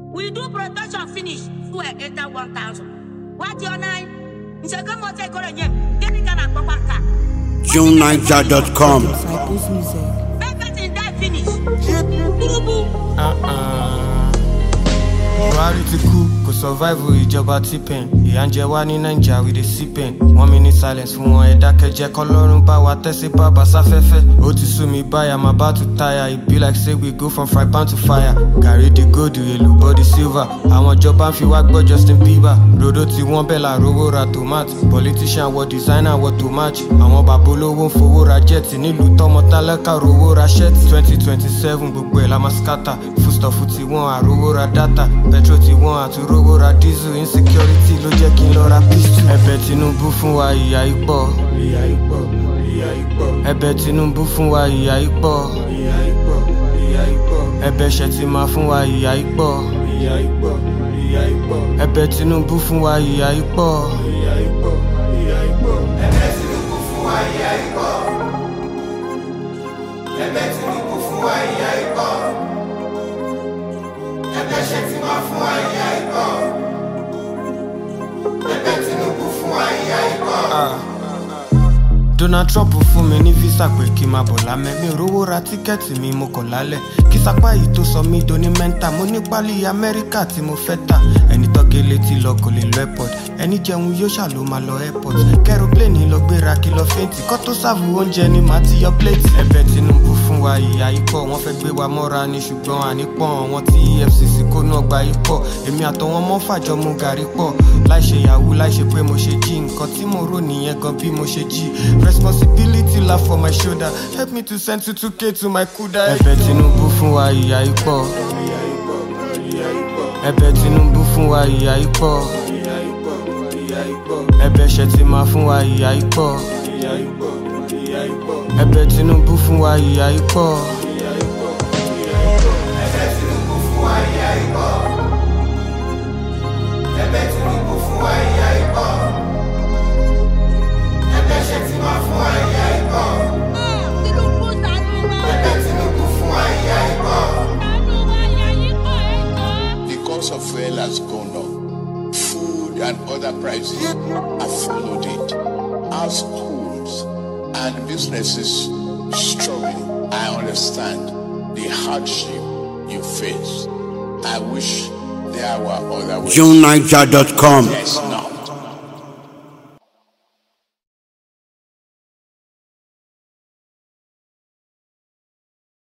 We do production finish. Fuel enter 1,000. What your nine? Nseke mo te kore nye. Gini kana gbogbo aka. JuneNiger.com. Disciples Music. Everything die finish. Burubu. buhari ti kú kò survive ìjọba tipen ìyà ń jẹ wá ní naija we dey see pain one minute silence fún wọn ẹ dákẹ́jẹ́ kọlọ́run bá wa tẹ́sí bàbá sáfẹ́fẹ́ ó ti sú mi báyà máa bá tu táyà e be like say we go from fry pan to fire gàrí di gold èlò body silver àwọn ìjọba ń fi wá gbọ́ justin bieber rodo tí wọ́n bẹ̀ la rówó ra tomato politician wọ designer wọ tomato àwọn bàbá olówó ń fowó ra jet nílùú tọmọ tálákà rówó ra shirt twenty twenty seven gbogbo ẹ̀ la máa scatter foodstuff ti wọ́n àrówó ra data petrol ti wọ́n àtúrówó ra diesel insecurity ló jẹ́ kí n lọ ra pistol. ẹ̀bẹ̀ tinubu fún wa ìyà ipò. ìyà ipò ìyà ipò. ẹ̀bẹ̀ tinubu fún wa ìyà ipò. ìyà ipò ìyà ipò. ẹ̀bẹ̀ ṣètìmá fún wa ìyà ipò. ìyà ipò ìyà ipò. ẹ̀bẹ̀ tinubu fún wa ìyà ipò. ìyà ipò ìyà ipò. ẹ̀bẹ̀ tinubu fún wa ìyà ipò. ẹ̀bẹ̀ tinubu fún wa ìyà ipò ẹgbẹ́ ṣe ti máa fún wa ìyá ikọ̀ ẹgbẹ́ tinubu fún wa ìyá ikọ̀. donald trump fún mi ní visa pé kí n máa bọ̀ lámẹ́ mi ò rówó ra tíkẹ́ẹ̀tì mi mo kọ̀ lálẹ́ kí sapá yìí tó sọ mí doni mẹ́ńtà mo ní pálí amẹ́ríkà tí mo fẹ́ tà ẹni tọ́gẹ́ létí lọ kò lè lọ airport ẹni jẹun yóò ṣà ló máa lọ airport kẹrọpléènì lọ gbéra kí lọ fẹ́ǹtì kọ́ tó sáàbù oúnjẹ ni màá ti yọ pléètì ẹbẹ̀ tinubu fún wa ìyá ikọ̀ wọ́n fẹ́ gbé wa mọ́ra ni ṣùgbọ́n ànípọ̀n wọn tí efcc kó náà gba ikọ̀ èmi àtọwọn mọ́ fàjọ mu gàrí pọ̀ láì ṣe yahoo láì ṣe pé mo ṣe jí nǹkan tí mo rò nìyẹn gan bí mo ṣe jí responsibility la for my shoulder help me to send two two k to my kuda. ẹbẹ̀ tinubu fún wa ìyá ikọ̀ ẹbẹ̀ tinubu fún wa ìyá ikọ̀ ẹbẹ̀ ṣètìmá fún wa ìyá ikọ̀ ẹbẹ̀ tinubu fún wa ìyá ikọ̀. Tinubu ṣàánú wa. Ṣàánú wa ya ikọ̀ ẹ̀jọ̀. The cost of fuel has gone up. Food and other prices have followed it. Households and businesses struggling. I understand the hardship you face. I wish there were other ways. JuneNiger.com. Yes, now.